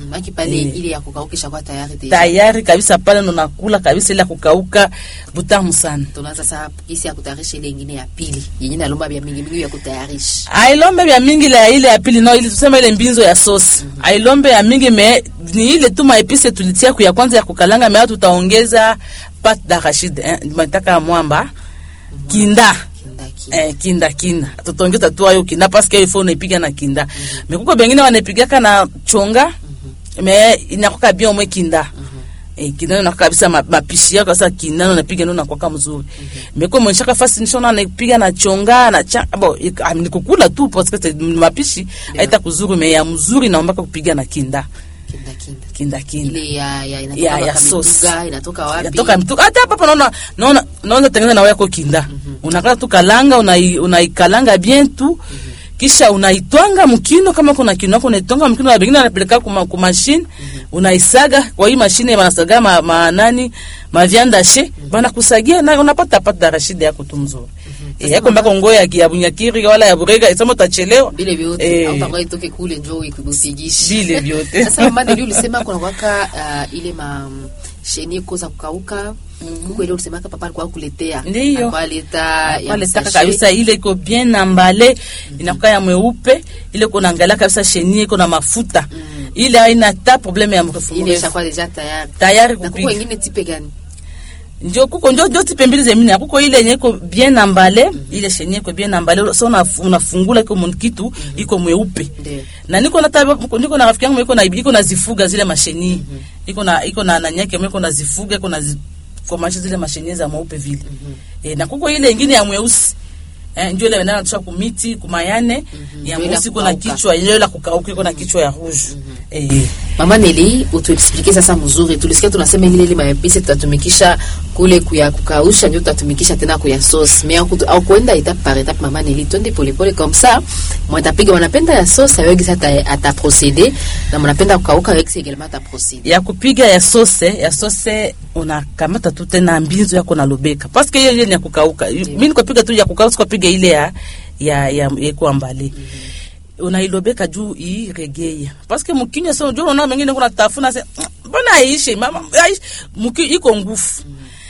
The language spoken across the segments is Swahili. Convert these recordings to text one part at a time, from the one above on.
Maki pale Eh. ile ya kukaukisha kwa tayari deja. tayari kabisa pale ndo nakula kabisa ile ya kukauka butamu sana Tunaanza sasa kisi ya kutayarisha ile ingine ya pili. Yenye nalomba vya mingi mingi ya kutayarisha. ailombe vya mingi la ile ya pili no ili tuseme ile mbinzo ya sosi ailombe ya mingi me ni ile tu maepise tulitia ku ya kwanza ya kukalanga me tutaongeza pate d'arachide eh, mataka ya mwamba kinda Kindaki. eh, kinda kinda tutaongeza tu hayo kinda paske hiyo phone unaipiga na kinda me kuko bengine wanaipigaka na chonga me inakuwa bien mwe kinda Eh, kinano na kabisa ma- mapishi yako sasa kinano napiga ndo nakwaka mzuri meko mwenshaka fasi nishona napiga na chonga na cha bo ik- ah, ni kukula tu parce que c'est- mapishi haita kuzuri me ya mzuri naombaka kupiga na kinda Kinda kinda. kinda kinda Ile ya ya inatoka Ya- ya mpaka sauce. mituga, inatoka wapi? yatoka mtu hata hapa hapa naona naona naona tengeneza na yako kinda unakata tu kalanga unai unaikalanga bien tu kisha unaitwanga mkino kama kuna kino yako unaitwanga mkino na bengine anapeleka kuma ku machine unaisaga kwa hii mashine wanasaga ma, ma nani ma viande hachée bana kusagia na unapata pata darashide yako tu mzuri eh yako mbaka ngoya ya ya bunyakiri wala ya burega isema utachelewa Vile vyote Eh. au tangoa itoke kule njoo ikupigishe. vile vyote Sasa mama ndio ulisema kuna waka uh, ile ma sheni koza kukauka. Kuko ile ulisemaka papa alikuwa kuletea. Ndiyo. Alikuwa aleta ya pale taka sachet. kabisa ile iko bien na mbale inakuwa ya mweupe ile iko naangalia kabisa sheni iko na mafuta ile haina ta probleme ya mrefu Ile mrefu ishakuwa deja tayari. tayari Na kuko kupika wengine tipe gani? njo kuko njo njo tipe mbili zemine kuko ile yenye iko bien na mbale ile sheni iko bien na mbale so una- unafungula iko mun- kitu iko mweupe Ndio. na niko na taba, niko na rafiki yangu iko na iko na zifuga zile masheni iko na iko na nanyake iko na zifuga iko na zi, komasha zile masheni za mweupe vile eh, na kuko ile ingine ya mweusi eh, ndio ile wanaenda tusha kumiti kumayane ya Ndio ile mweusi ya iko na kukauka. kichwa ile la kukauka iko na kichwa ya rouge eh Mama Neli, utuexplike sasa mzuri. Tulisikia tunasema ile ile maepisi tutatumikisha kule kuya kukausha ndio tutatumikisha tena kuya sauce. Mais au, au kuenda étape par étape Mama Neli, twende pole pole comme ça. Mwatapiga wanapenda ya sauce awegi sasa ata procéder na mnapenda kukauka awegi également ata procéder. ya kupiga ya sose ya sose unakamata tu tena mbinzo yako na lobeka paske hiyo ile ni ya kukauka mimi nikopiga tu ya kukauka sikopiga ile ya ya ya yeko mbali unailobeka juu iregeye paske mkinywa sio juu unaona mengine kuna tafuna se mbona aishi mama aishi mki iko ngufu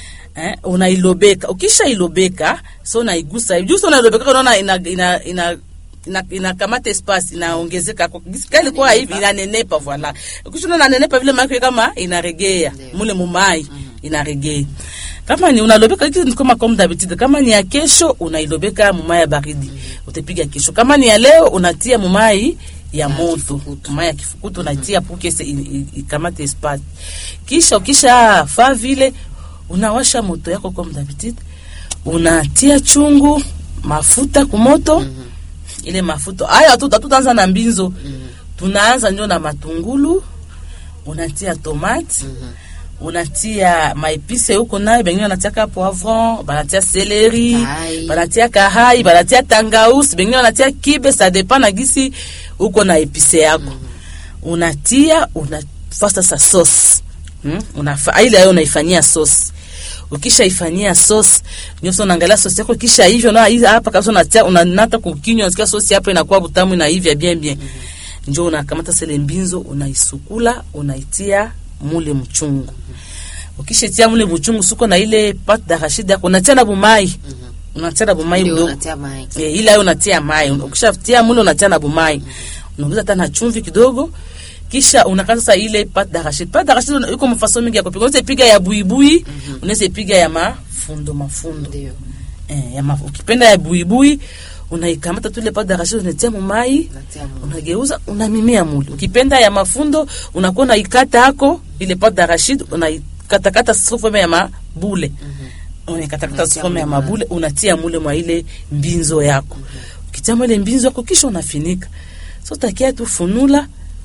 eh unailobeka ukisha ilobeka so unaigusa juu so unailobeka unaona ina ina ina ina, inakamata espace inaongezeka kwa kali kwa hivi inanenepa voila ukishona inanenepa vile maana kama inaregea Ndio. mule mumai inaregea kama ni unalobeka hizi ni kama comme d'habitude kama ni ya kesho unailobeka mumai ya baridi utapiga kesho kama ni ya leo unatia mumai ya moto kifukutu. mumai ya kifukutu unatia pour que se- i- i- ikamate espace kisha ukisha faa vile unawasha moto yako comme d'habitude unatia chungu mafuta kumoto ile mafuta haya tu tutaanza na mbinzo tunaanza ndio na matungulu unatia tomate unatia maepise huko nayo bengine wanatiaka poivron banatia seleri Kahai. banatia kahai banatia tangausi bengine wanatia kibe ça dépend na gisi huko na epise yako unatia unafasta sa sauce hmm? unafa ile ayo unaifanyia sauce ukishaifanyia sauce ndio sasa unaangalia sauce yako kisha hivyo na hizi hapa kabisa unatia unanata kukinywa unasikia sauce hapo inakuwa butamu na hivya bien bien ndio unakamata sele mbinzo unaisukula unaitia mule mchungu ukishatia mule mchungu suko na ile pate d'arachide yako unatia na bumai unatia na bumai Ndio mdogo unatia mai. e, ila yo unatia mai ukishatia mule unatia na bumai unaongeza tena chumvi kidogo kisha unakata sasa ile pate d'arachide pate d'arachide una- iko mafaso mingi ya kupika unaweza piga ya buibui unaweza piga ya mafundo mafundo Ndio. eh, ya ma, ukipenda ya buibui unaikamata tu ile pate d'arachide unatia mumai Unatia mai. unageuza unamimia mule ukipenda ya mafundo unakuwa unaikata yako ile pate d'arachide unaikatakata sufome ya mabule unaikatakata Unatia sufome ya mule mwa- mabule unatia mule mwa ile mbinzo yako ukitia mwa ile mbinzo yako kisha unafinika so takia tu funula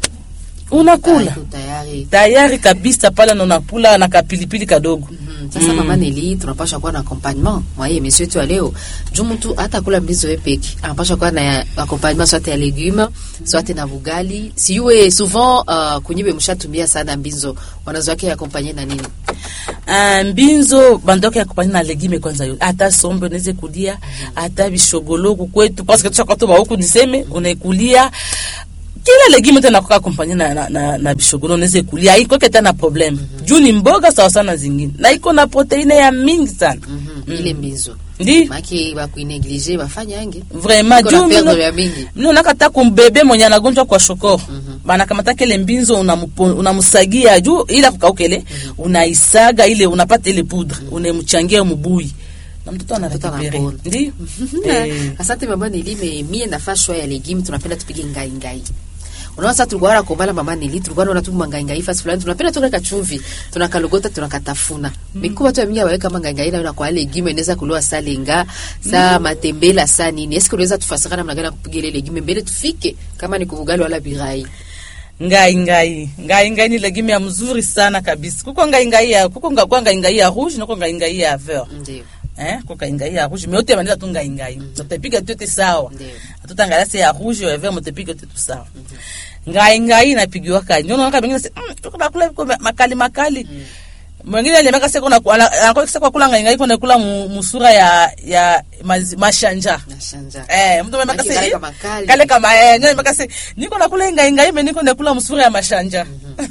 unakula Iko tayari. tayari kabisa pale na unakula na kapilipili kadogo Mm, Sasa mama Neli tunapasha kuwa na accompagnement mwa hii emission yetu ya leo. Juu mtu hata kula mbizo yeye peke. Anapasha kuwa na accompagnement soit ya legume, soit na bugali. Siwe souvent uh, kunyibe mshatumia sana mbinzo. Wanazo wake accompagner na nini? Ah, mbinzo bandoka ya kupanya na legime kwanza yo ata sombe unaweza kulia ata bishogolo huku kwetu parce que tushaka tu huku niseme unaikulia kila legime tena kuka kompanye na, na, na, na bishogolo unaweza kulia haiko keta na problem juu ni mboga sawa sana zingine na iko na proteine ya mingi sana Mhm, ile mbizo ndi maki bakuineglige bafanyange vraiment Iko na juu perdre mino- ya mingi mino nakata kumbebe mwenye anagonjwa kwa shokoro banakamata kele mbinzo unamupo- unamusagia juu ila kukaukele unaisaga ile unapata ile poudre unemchangia mubui na mtoto Mtoto anarekupere anapona. ndi Eh. asante mama nilime mie nafaa shwa ya legime tunapenda tupige ngai ngai unaona sasa tulikuwa na kombala mama nili tulikuwa naona tu mangai ngai fasi fulani tunapenda tu kaka chumvi tunakalogota tunakatafuna mikuwa watu mingi waweka mangai ngai na kwa legime inaweza kuliwa saa lenga saa matembela saa nini eske unaweza tufasira namna gani ya kupiga ile legime mbele tufike kama ni kuvugali wala birai ngai ngai ngai ngai ni legime ya mzuri sana kabisa kuko ngai ngai ya kuko nga- kwa ngai ngai ya rouge nako ngai ngai ya vert ndio eh kuko ngai ngai ya rouge mais yote maneza tu ngai ngai tutapiga tu yote sawa Ndio. tutangala se ya rouge ya vert mutapiga yote tu sawa ngai ngai inapigiwa kani unaona kama wengine mm, tuko nakula viko makali makali mwingine alimeka seko na anakuwa seko kula ngai ngai kuna kula mu- musura ya ya mazi- mashanja nashanja Eh, mtu mwenye Maki makasi kale kama kali. kale kama eh, nyo makasi niko nakula ngai ngai me niko nakula msuri ya mashanja.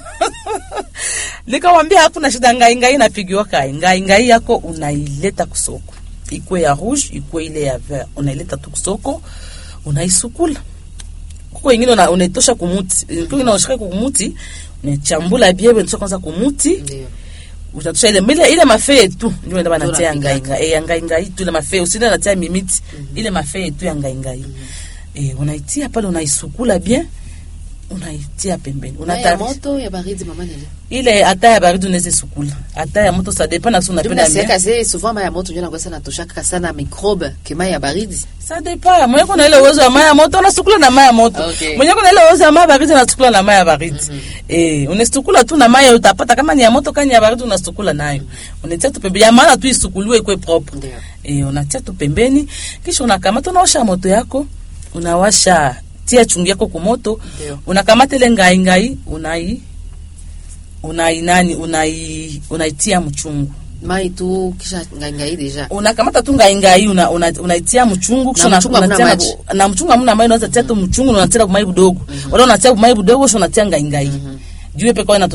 Nikawambia hakuna shida ngai ngai napigiwa kai. Ngai ngai yako unaileta kusoko. Ikwe ya rouge, ikwe ile ya vert. Unaileta tu kusoko, unaisukula. Kuko ingine una, unaitosha kumuti. Kuko ingine unashika kumuti, unachambula biebe unatosha kwanza kumuti ndio utatusha ile ile ile mafee tu ndio ndio banatia Ndio ngai ngai eh ngai ngai tu ile mafee usinde natia mimiti ile mafee tu ya ngai ngai eh unaitia pale unaisukula bien unaitia pembeni na ya unata moto ya baridi mama nili ile hata ya baridi unaweza sukula hata ya moto ça dépend na sio ndio unapenda nasiaka bien ze souvent maya moto ndio nakosa natoshaka sana microbe kema ya baridi ça dépend mwenye kuna ile uwezo wa maya moto unasukula na maya moto Okay. mwenye kuna ile uwezo wa maya baridi unasukula na maya baridi eh unasukula tu na maya utapata kama ni ya moto kama ni ya baridi unasukula nayo unatia tu pembeni ya maana tu isukuliwe ikwe propre ndio e, unatia tu pembeni kisha unakamata unaosha moto yako unawasha tia chungu yako kumoto Ndio. unakamata ile ngai ngai unai unai nani unai unaitia mchungu mai tu kisha ngangai deja unakamata tu ngai ngai una, una, unaitia mchungu kisha una- mchungu hamna unatia na- maji. na mchungu hamna maji unaweza tia tu mchungu na unatia kumai budogo wala unatia kumai budogo kisha unatia ngai ngai juu pekao